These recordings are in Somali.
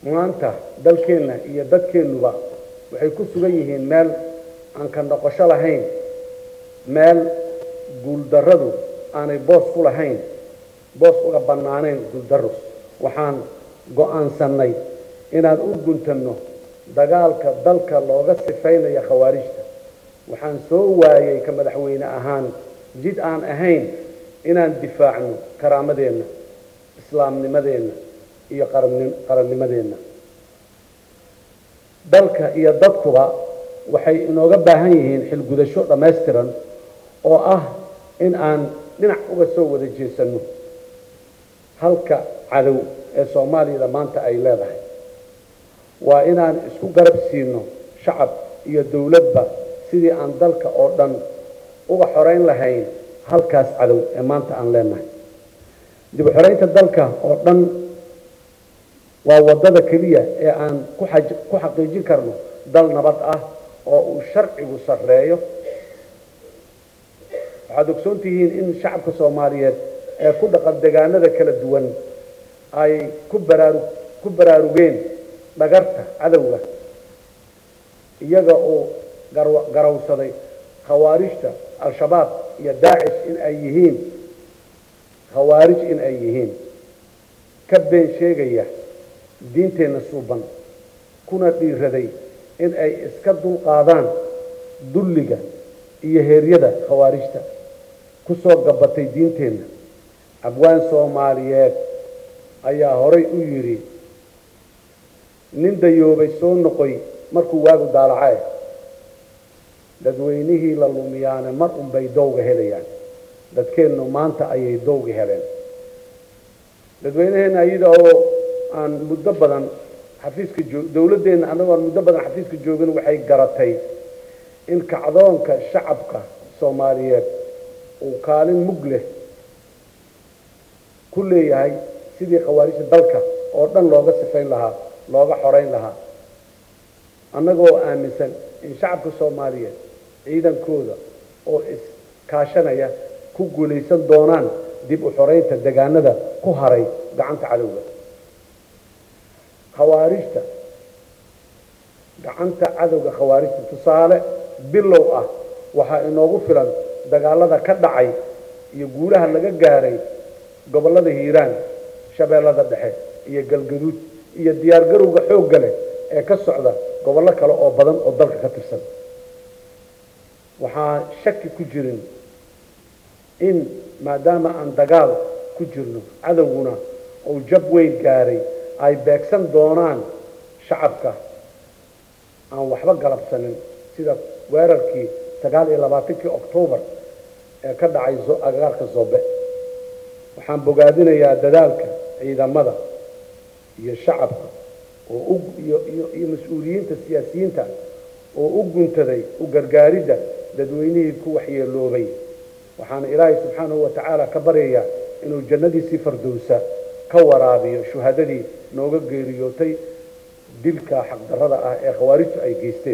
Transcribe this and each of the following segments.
maanta dalkeenna iyo dadkeennuba waxay ku sugan yihiin meel aan ka noqosho lahayn meel guuldarradu aanay boos ku lahayn boos uga bannaanayn guuldarro waxaan go'aansannay inaan u guntanno dagaalka dalka looga sifaynaya khawaarijta waxaan soo waayay ka madaxweyne ahaan jid aan ahayn inaan difaacno karaamadeenna islaamnimadeenna iyo qarannimadeenna dalka iyo dadkuba waxay inooga baahan yihiin xilgudasho dhammaystiran oo ah in aan dhinac uga soo wada jeesanno halka cadow ee soomaaliyada maanta ay leedahay waa inaan isku garab siino shacab iyo dowladba sidii aan dalka oo dhan uga xorayn lahayn halkaas cadow ee maanta aan leenahay dib u xoraynta dalka oo dhan waa waddada keliya ee aan ku xaqiijin karno dal nabad ah oo uu sharcigu sarreeyo waxaad ogsoon tihiin in shacabka soomaaliyeed ee ku dhaqan degaanada kala duwan ay ku baraaru ku baraarugeen dhagarta cadowga iyaga oo garawsaday khawaarijta al-shabaab iyo daacish in ay yihiin khawaarij in ay yihiin ka been sheegaya diinteenna suuban kuna dhiiraday in ay iska dulqaadaan dulliga iyo heeryada khawaarijta ku soo gabatay diinteenna abwaan soomaaliyeed ayaa horay u yidhi nin dayoobay soo noqoy markuu waagu daalacae dadweynihii la lumiyaane mar unbay dowga helayaan dadkeennu maanta ayay dowga heleen dadweynaheenna iyada oo aan muddo badan xafiiska joo dowladdeenna annagoo aan muddo badan xafiiska joogin waxay garatay in kacdoonka shacabka soomaaliyeed uu kaalin mug leh ku leeyahay sidii khawaarijta dalka oo dhan looga sifayn lahaa looga xorayn lahaa annagoo aaminsan in shacabka soomaaliyeed ciidankooda oo iskaashanaya ku guulaysan doonaan dib u xoraynta degaanada ku haray gacanta cadowga khawaarijta gacanta cadowga khawaarijta tusaale bilow ah waxaa inoogu filan dagaalada ka dhacay iyo guulaha laga gaaray gobollada hiiraan shabeellada dhexe iyo galgaduud iyo diyaargarowga xoogga leh ee ka socda gobollo kale oo badan oo dalka ka tirsan waxaa shaki ku jirin in maadaama aan dagaal ku jirno cadowguna uu jab weyn gaaray ay beegsan doonaan shacabka aan waxba galabsanin sida weerarkii sagaal iyo labaatankii oktoobar ee ka dhacay agagaarka zobe waxaan bogaadinayaa dadaalka ciidamada iyo shacabka oo iyo mas-uuliyiinta siyaasiyiinta oo u guntaday u gargaaridda dadweynihii ku waxyeeloobay waxaana ilaahay subxaanahu wa tacaala ka baryayaa inuu jannadiisii fardowsa ka waraabiyo shuhadadii nooga geeriyootay dilka xaqdarrada ah ee khawaarijtu ay geysteen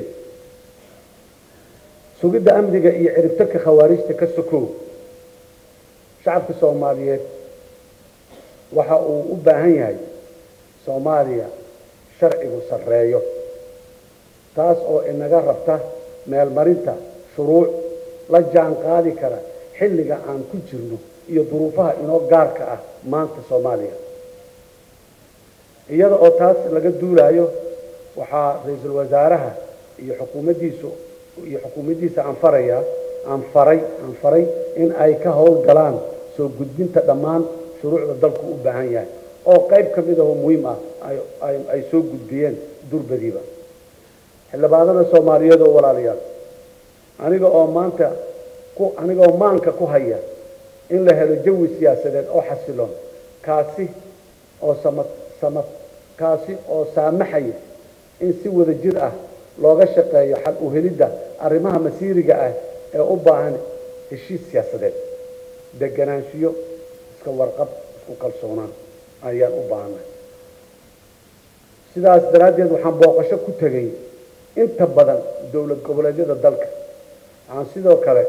sugidda amniga iyo ciribtarka khawaarijta ka sokow shacabka soomaaliyeed waxa uu u baahan yahay soomaaliya sharcigu sarreeyo taas oo inaga rabta meelmarinta shuruuc la jaan qaadi kara xilliga aan ku jirno iyo duruufaha inoo gaarka ah maanta soomaaliya iyada oo taas laga duulaayo waxaa ra-iisul wasaaraha iyo xukuumaddiisu iyo xukuumaddiisa aan farayaa aan faray aan faray in ay ka howlgalaan soo gudbinta dhammaan shuruucda dalku u baahan yahay oo qayb ka mid ahoo muhiim ah ay soo gudbiyeen durbadiiba xildhibaanada soomaaliyeed oo walaalayaal aniga oo maanta ku aniga oo maanka ku haya in la helo jawi siyaasadeed oo xasiloon kaasi oo sama sama kaasi oo saamaxaya in si wada jir ah looga shaqeeyo xal u helidda arrimaha masiiriga ah ee u baahan heshiis siyaasadeed deganaanshiyo iska warqab isku kalsoonaan ayaan u baahanay sidaas daraaddeed waxaan booqasho ku tegay inta badan dowlad goboleedyada dalka waxaan sidoo kale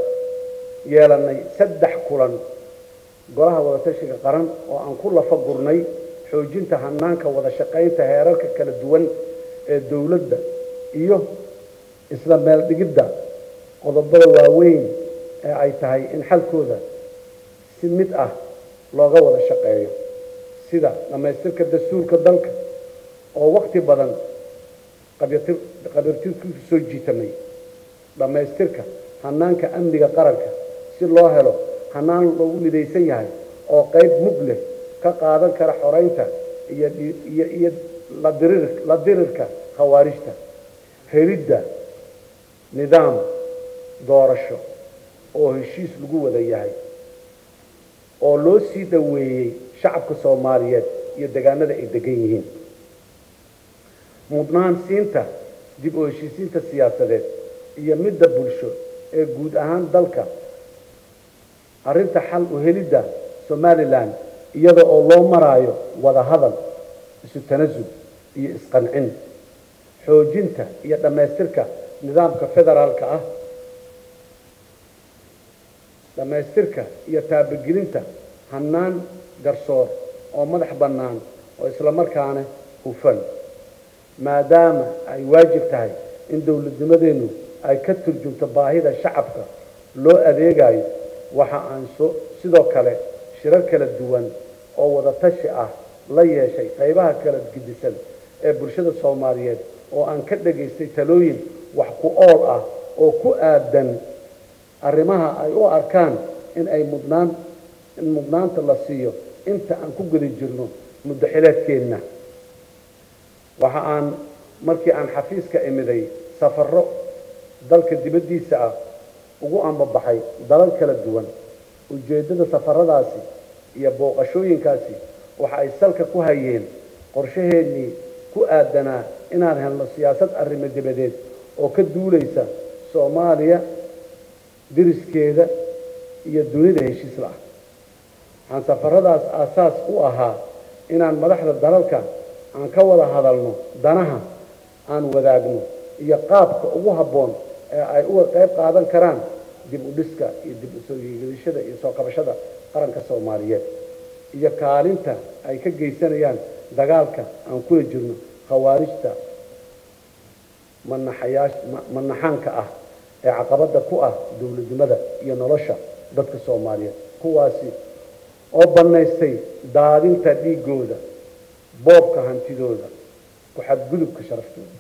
yeelanay saddex kulan golaha wadatashiga qaran oo aan ku lafa gurnay xoojinta hanaanka wada shaqaynta heerarka kala duwan ee dowladda iyo isla meel dhigidda qodobada waaweyn ee ay tahay in xalkooda si mid ah looga wada shaqeeyo sida dhammaystirka dastuurka dalka oo waqti badan qabiirtirkiisu soo jiitamay dhammaystirka hanaanka amniga qaranka si loo helo hanaan loogu midaysan yahay oo qayb mug leh ka qaadan kara xoraynta iyo iyo la dirirka khawaarijta helidda nidaam doorasho oo heshiis lagu wada yahay oo loo sii dhoweeyey shacabka soomaaliyeed iyo degaanada ay degan yihiin mudnaan siinta dib u heshiisiinta siyaasadeed iyo midda bulsho ee guud ahaan dalka arrinta xal u helidda somalilan iyada oo loo maraayo wada hadal isu tanasul iyo isqancin xoojinta iyo dhammaystirka nidaamka federaalka ah dhammaystirka iyo taabagelinta hannaan garsoor oo madax bannaan oo islamarkaana hufan maadaama ay waajib tahay in dowladnimadeennu ay ka turjunto baahida shacabka loo adeegayo waxa aan so sidoo kale shirar kala duwan oo wada tashi ah la yeeshay qaybaha kala gedisan ee bulshada soomaaliyeed oo aan ka dhagaystay talooyin wax ku ool ah oo ku aadan arrimaha ay u arkaan in ay mudnaan in mudnaanta la siiyo inta aan ku guda jirno muddo xileedkeenna waxa aan markii aan xafiiska imiday safarro dalka dibaddiisa ah ugu ambabaxay dalal kala duwan ujeeddada safaradaasi iyo booqashooyinkaasi waxa ay salka ku hayeen qorshaheennii ku aadanaa inaan helno siyaasad arrimo dibadeed oo ka duulaysa soomaaliya diriskeeda iyo dunida heshiis la-ah waxaan safaradaas aasaas u ahaa inaan madaxda dalalka aan ka wada hadalno danaha aan wadaagno iyo qaabka ugu habboon ee ay uga qayb qaadan karaan dib u dhiska iyo dib u soo yeegashada iyo soo qabashada qaranka soomaaliyeed iyo kaalinta ay ka geysanayaan dagaalka aan kula jirno khawaarijta manaxayaash manaxaanka ah ee caqabadda ku ah dowladnimada iyo nolosha dadka soomaaliyeed kuwaasi oo bannaystay daadinta dhiiggooda boobka hantidooda ku-xadgudubka sharaftooda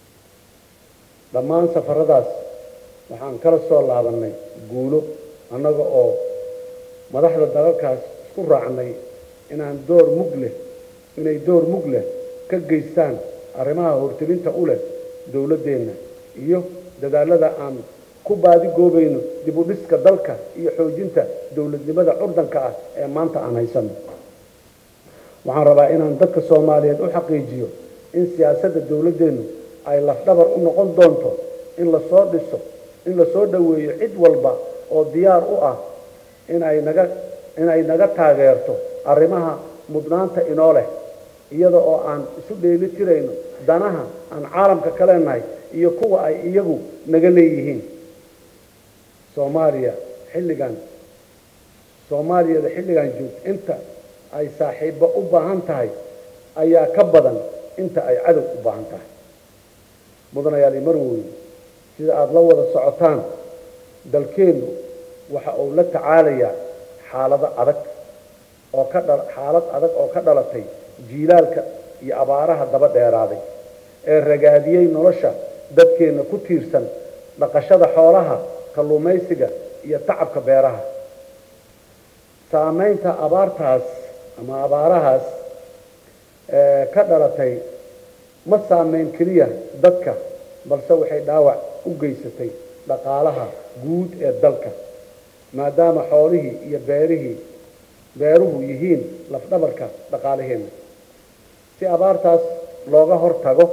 dhammaan safaradaas waxaan kala soo laabannay guulo annaga oo madaxda dalalkaas isku raacnay inaan door mug leh inay door mug leh ka geystaan arrimaha hortelinta u leh dowladdeenna iyo dadaalada aan ku baadigoobayno dib u dhiska dalka iyo xoojinta dowladnimada curdanka ah ee maanta aan haysanno waxaan rabaa inaan dadka soomaaliyeed u xaqiijiyo in siyaasadda dowladdeennu ay lafdhabar u noqon doonto in lasoo dhiso in lasoo dhoweeyo cid walba oo diyaar u ah inay naga inay naga taageerto arrimaha mudnaanta inoo leh iyada oo aan isu dheeli tirayno danaha aan caalamka ka leenahay iyo kuwa ay iyagu naga leeyihiin soomaaliya xilligan soomaaliyada xilligan joogto inta ay saaxiibbo u baahan tahay ayaa ka badan inta ay cadow u baahan tahay mudanayaal marwooye sida aada la wada socotaan dalkeennu waxa uu la tacaalayaa xaalado adag oo ka dha xaalad adag oo ka dhalatay jiilaalka iyo abaaraha daba dheeraaday ee ragaadiyey nolosha dadkeenna ku tiirsan dhaqashada xoolaha kalluumaysiga iyo tacabka beeraha saamaynta abaartaas ama abaarahaas ka dhalatay ma saameyn keliya dadka balse waxay dhaawac u geysatay dhaqaalaha guud ee dalka maadaama xoolihii iyo beerihii beeruhu yihiin lafdhabarka dhaqaalaheenna si abaartaas looga hor tago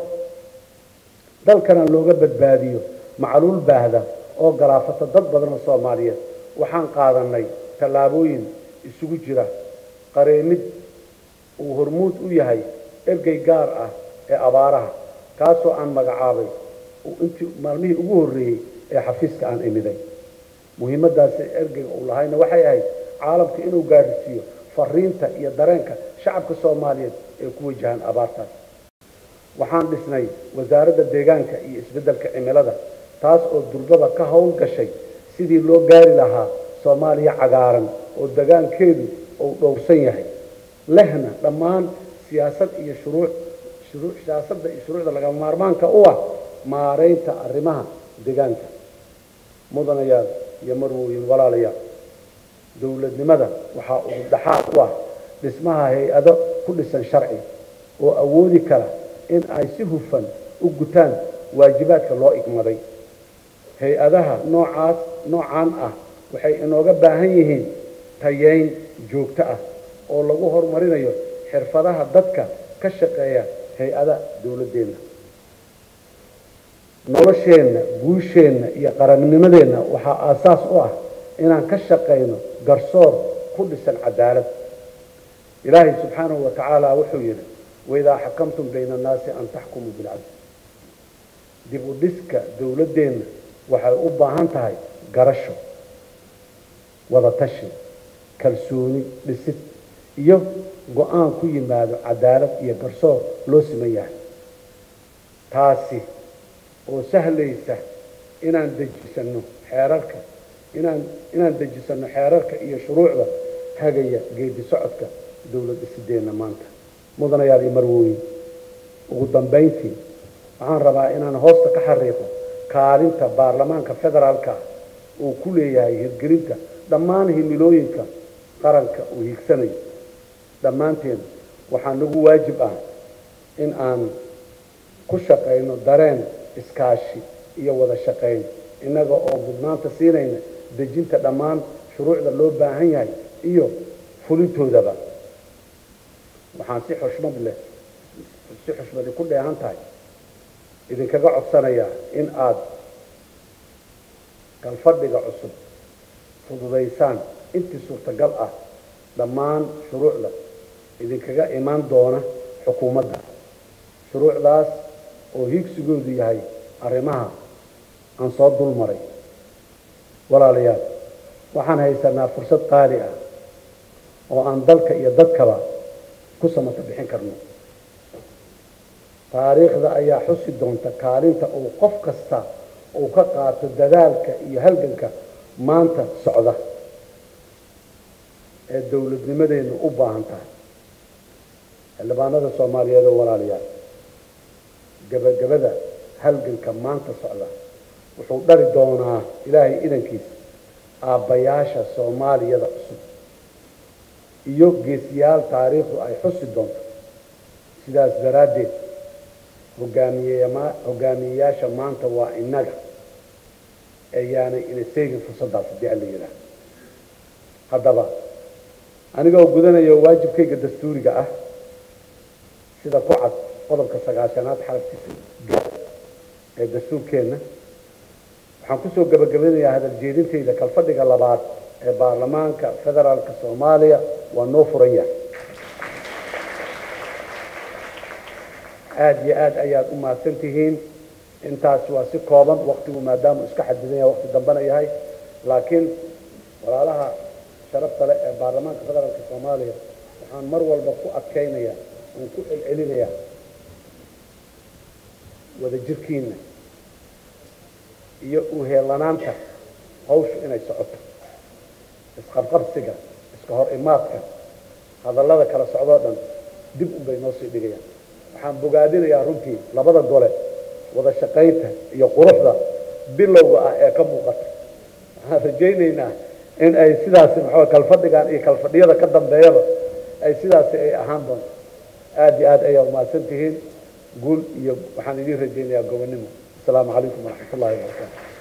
dalkana looga badbaadiyo macluul baahda oo galaafata dad badan oo soomaaliyeed waxaan qaadanay tallaabooyin isugu jira qareemid uu hormuud u yahay ergey gaar ah ee abaaraha kaasoo aan magacaabay intii maalmihii ugu horreeyey ee xafiiska aan imiday muhiimaddaasi ergeyga uu lahayna waxay ahayd caalamka inuu gaarisiiyo fariinta iyo dareenka shacabka soomaaliyeed ee ku wajahan abaartaas waxaan dhisnay wasaaradda deegaanka iyo isbeddelka cimilada taas oo durbada ka howl gashay sidii loo gaari lahaa soomaaliya cagaaran oo degaankeedu uu dhowrsan yahay lehna dhammaan siyaasad iyo shuruuc shuruu siyaasadda iyo shuruucda lagama maarmaanka u ah maaraynta arrimaha deegaanka mudanayaal iyo marwooyin walaalayaal dowladnimada waxaa ugu dhaxaad u ah dhismaha hay-ado ku dhisan sharci oo awoodi kara in ay si hufan u gutaan waajibaadka loo igmaday hay-adaha noocaas noocaan ah waxay inooga baahan yihiin tayeyn joogto ah oo lagu horumarinayo xirfadaha dadka ka shaqeeya hay-ada dowladdeenna nolosheenna guusheenna iyo qarannimadeenna waxaa aasaas u ah inaan ka shaqayno garsoor ku dhisan cadaalad ilaahay subxaanahu wa tacaala wuxuu yidhi waidaa xakamtum bayna annaasi an taxkumuu bilcadl dib u dhiska dowladdeenna waxay u baahan tahay garasho wada tashi kalsooni dhisid iyo go-aan ku yimaado cadaalad iyo garsoor loo siman yahay taasi oo sahlaysa inaan dejisanno xeerarka inaan inaan dejisanno xeerarka iyo shuruucda hagaya geedi socodka dowlad dhisideenna maanta mudanayaal iyo marwooyin ugu dambayntii waxaan rabaa inaan hoosta ka xariiqo kaalinta baarlamaanka federaalka uu ku leeyahay hirgelinta dhammaan himilooyinka qaranka uu hiigsanayo dhammaanteen waxaa nagu waajib ah in aan ku shaqayno dareen iskaashi iyo wada shaqayn innaga oo mudnaanta siinayna dejinta dhammaan shuruucda loo baahan yahay iyo fulintoodaba waxaan si xushmad leh si xushmadi ku dheehan tahay idinkaga codsanayaa in aada galfadhiga cusub fududaysaan intii suurtagal ah dhammaan shuruucda idinkaga imaan doona xukuumadda shuruucdaas oo hiigsigoodu yahay arrimaha aan soo dul maray walaalayaal waxaan haysanaa fursad qaali ah oo aan dalka iyo dadkaba ku samata bixin karno taariikhda ayaa xusi doonta kaalinta uu qof kasta uu ka qaato dadaalka iyo halganka maanta socda ee dowladnimadeennu u baahan tahay xildhibaanada soomaaliyeed oo walaalayaal gebagabada halganka maanta socda wuxuu dhali doonaa ilaahay idankiisa aabbayaasha soomaaliyada cusub iyo geesiyaal taariikhdu ay xusi doonto sidaas daraaddeed hogaamiyema hogaamiyeyaasha maanta waa innaga eeyaanay ina seegin fursaddaas haddii alla yidhaah haddaba anigoo gudanayo waajibkayga dastuuriga ah sida ku cad qodobka sagaashanaad xarafkiisa ee dastuurkeenna waxaan kusoo gabagabanayaa hadal jeedintayda kalfadhiga labaad ee baarlamaanka federaalka soomaaliya waa noo furan yahay aada iyo aad ayaad u mahadsan tihiin intaas waa si kooban waktigu maadaama iska xadidan yahay wakti dambena yahay laakiin walaalaha sharafta leh ee baarlamaanka federaalka soomaaliya waxaan mar walba ku adkaynayaa oon ku celcelinayaa wadajirkiina iyo uheelanaanta hawshu inay socoto isqabqabsiga iska hor imaadka hadallada kala socdoo dhan dib unbay noo sii dhigayaan waxaan bogaadinayaa runtii labada gole wada shaqaynta iyo quruxda bilowga ah ee ka muuqata waxaan rajaynaynaa in ay sidaasi maxaa kalfadhigan iyo kalfadhiyada ka dambeeyaba ay sidaasi ay ahaan doonto aada iyo aad ayaa umahadsan tihiin guul iyo waxaan idiin rajaynayaa gobonnimo asalaamu calaykum waraxmat ullahi wabarakaatu